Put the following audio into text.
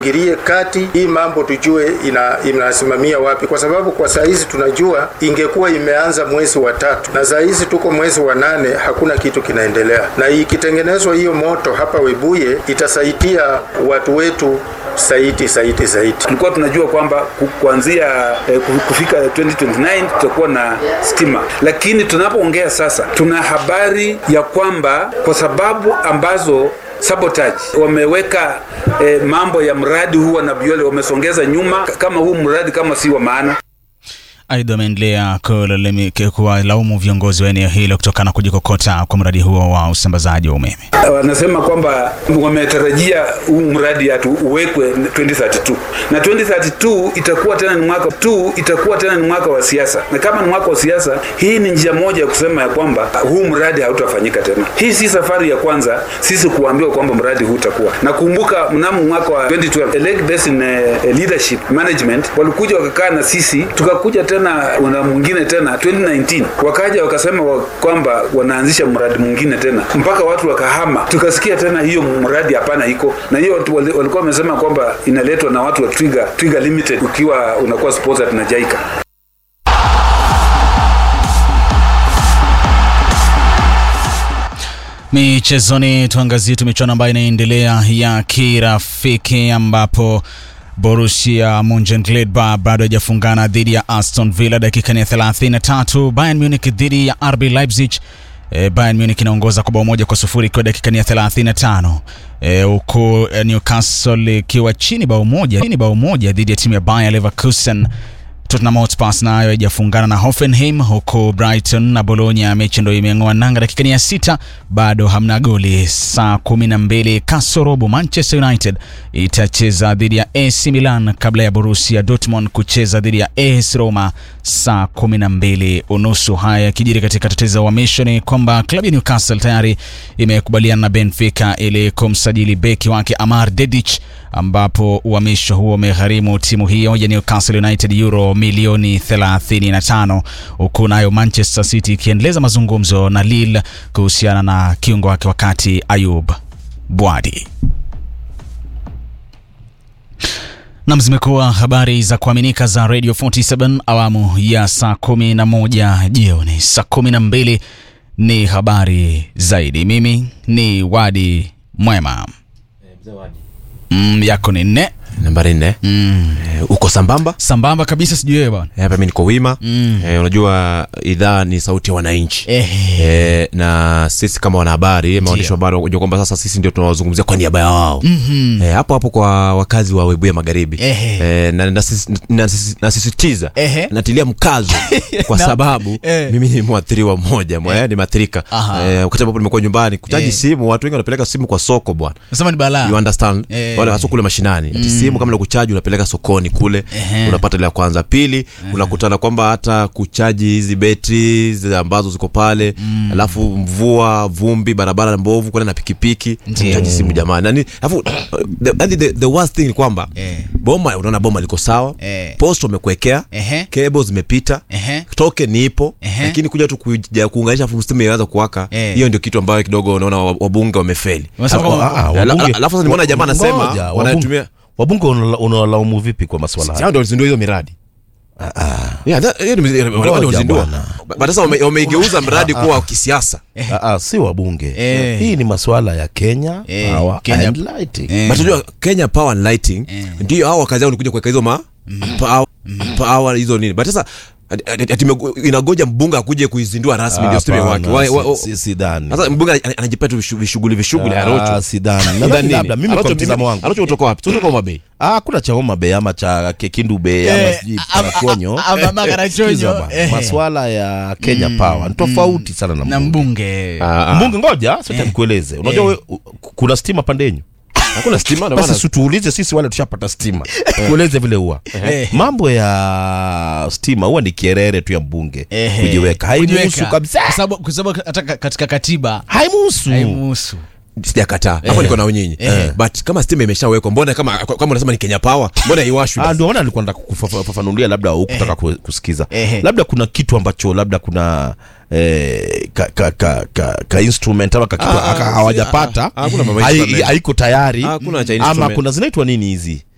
girie kati hii mambo tujue ina inasimamia wapi, kwa sababu kwa saa hizi tunajua ingekuwa imeanza mwezi wa tatu na saa hizi tuko mwezi wa nane, hakuna kitu kinaendelea. Na ikitengenezwa hiyo moto hapa Webuye itasaidia watu wetu zaidi zaidi zaidi. Tulikuwa tunajua kwamba ku- kuanzia eh, ku- kufika 2029 tutakuwa na stima, lakini tunapoongea sasa, tuna habari ya kwamba kwa sababu ambazo sabotage wameweka eh, mambo ya mradi huu wa Nabiole wamesongeza nyuma, k- kama huu mradi kama si wa maana. Aidha, ameendelea kulalami- kuwalaumu viongozi wa eneo hilo kutokana na kujikokota kwa mradi huo wa usambazaji wa umeme. wanasema kwamba wametarajia huu mradi hatu uwekwe 2032 na 2032 itakuwa tena ni mwaka tu itakuwa tena ni mwaka wa siasa, na kama ni mwaka wa siasa, hii ni njia moja ya kusema ya kwamba huu mradi hautafanyika tena. Hii si safari ya kwanza sisi kuambiwa kwamba mradi huu utakuwa. Nakumbuka mnamo mwaka wa 2012 Lake Basin eh, Leadership Management walikuja wakakaa na sisi, tukakuja tena na mwingine tena 2019 wakaja wakasema wa, kwamba wanaanzisha mradi mwingine tena mpaka watu wakahama, tukasikia tena hiyo mradi hapana iko na hiyo watu wali- walikuwa wamesema kwamba inaletwa na watu wa Twiga, Twiga Limited ukiwa unakuwa sponsored na JICA. Michezoni tuangazie tu michuano ambayo inaendelea ya kirafiki ambapo Borussia Monchengladbach bado haijafungana dhidi ya Aston Villa dakika ni ya 33. Bayern Munich dhidi ya RB Leipzig. E, Bayern Munich inaongoza kwa bao moja kwa sufuri ikiwa dakika ni ya 35. E, huku e, Newcastle ikiwa chini bao moja chini bao moja dhidi ya timu ya Bayer Leverkusen. Tottenham Hotspur nayo haijafungana na Hoffenheim, huku Brighton na Bologna mechi ndio imeng'oa nanga dakika ni ya sita, bado hamna goli. Saa kumi na mbili kasorobo Manchester United itacheza dhidi ya AC Milan kabla ya Borussia Dortmund kucheza dhidi ya AS Roma saa kumi na mbili unusu. Haya yakijiri katika tetezi za uhamisho ni kwamba klabu ya Newcastle tayari imekubaliana na Benfica ili kumsajili beki wake Amar Dedic ambapo uhamisho huo umegharimu timu hiyo ya Newcastle United euro milioni 35 huku nayo Manchester City ikiendeleza mazungumzo na Lille kuhusiana na kiungo wake wakati Ayub Bwadi. Nam, zimekuwa habari za kuaminika za Radio 47 awamu ya saa 11 jioni. Saa 12 ni habari zaidi. Mimi ni Wadi Mwema. Mm, yako ni nne nambari nne mm. Eh, uko sambamba sambamba kabisa, sijui wewe bwana. Eh, hapa mi niko wima Mm. Eh, unajua idhaa ni sauti ya wananchi Ehe. Eh, na sisi kama wanahabari maandishi wa habari unajua kwamba sasa sisi ndio tunawazungumzia kwa niaba ya wao Mhm. Eh, hapo hapo kwa wakazi wa Webuye Magharibi Ehe. Eh, na nasisi- nasisi- nasisitiza Ehe. natilia mkazo kwa Na- sababu eh. mimi ni mwathiriwa mmoja mwa- ni mathirika Aha. Eh, wakati ambapo nimekuwa nyumbani kutaji Eh. simu watu wengi wanapeleka simu kwa soko bwana Nasema ni balaa. you understand Eh. wale hasa kule mashinani ati simu kama kuchaji unapeleka sokoni kule Ehe. unapata ile ya kwanza pili unakutana kwamba hata kuchaji hizi betri zile ambazo ziko pale alafu mvua vumbi barabara mbovu kwenda na pikipiki Ndiyo. chaji simu jamani nani alafu the, the, the, the worst thing ni kwamba Eh. boma unaona boma liko sawa Eh. post wamekuwekea Ehe. cable zimepita Ehe. token ipo Ehe. lakini kuja tu kuja kuunganisha afu stima ianza kuwaka Eh. hiyo ndio kitu ambayo kidogo unaona wabunge wamefeli Unasema Hapo, kwamba- ah, ah, Ala- wabunge- alafu sasa nimeona jamaa wa- anasema ngoja, wanatumia- wabunge- wabunge unala- unawalaumu vipi kwa maswala haya hao ndio walizindua hiyo miradi Yeah, that- hiyo ndio- wale Ngoja walizindua. bwana. But sasa wame- wameigeuza mradi kuwa wa kisiasa Ah, ah, si wabunge Eh. hii ni maswala ya kenya Eh, Power Kenya- and Lighting. Eh. but unajua Kenya Power and Lighting ndio hao wakazi yao ni kuja kuweka hizo ma power, power hizo nini but sasa ati- ati- ati imego- inagoja mbunge akuje kuizindua rasmi ndio stima wake Hapana, Wa- wa- si- si- sidhani. sasa mbunge ana- anajipea tu vishu- vishughuli vishughuli Ah, arocho sidhani. Sidhani Nadhani nini? labda mimi kwa Arocho- mtizamo wangu arocho kutoka wapi kutoka Homa Bay Ah, kuna cha Homa Bay ama cha Kekindu Bay ama Eh, sijui ama- Karakonyo. ama- ama Karakonyo, Sikiza bwana, eh. maswala ya Kenya Power ni tofauti sana na na mbunge. mbunge Ah, ah. Mbunge ngoja sasa nikueleze. Unajua Eh. we- u- kuna stima pande yenyu. hakuna stima ndio Basi maana si tuulize sisi wale tushapata stima. Tueleze vile huwa. Eh. Mambo ya stima huwa ni kierere tu ya mbunge Ehe. kujiweka. Haimuhusu Kujiweka. kabisa. Kwa sababu- kwa sababu hata ka- katika katiba Haimuhusu. haimuhusu sijakataa hapo niko na unyinyi Eh. but kama stima imeshawekwa mbona kama kama unasema ni Kenya Power mbona iwashwe Ah, basi? ndio maana alikuwa nataka kufafanulia labda hukutaka ku- kusikiza Ehe. labda kuna kitu ambacho labda kuna eh, ka, ka, ka, ka, ka instrument ama ka kitu Ah, ah, aka- si- hawajapata ah, ah, hakuna mambo ya hai- instrument. haiko tayari Hakuna cha ama instrument. kuna zinaitwa nini hizi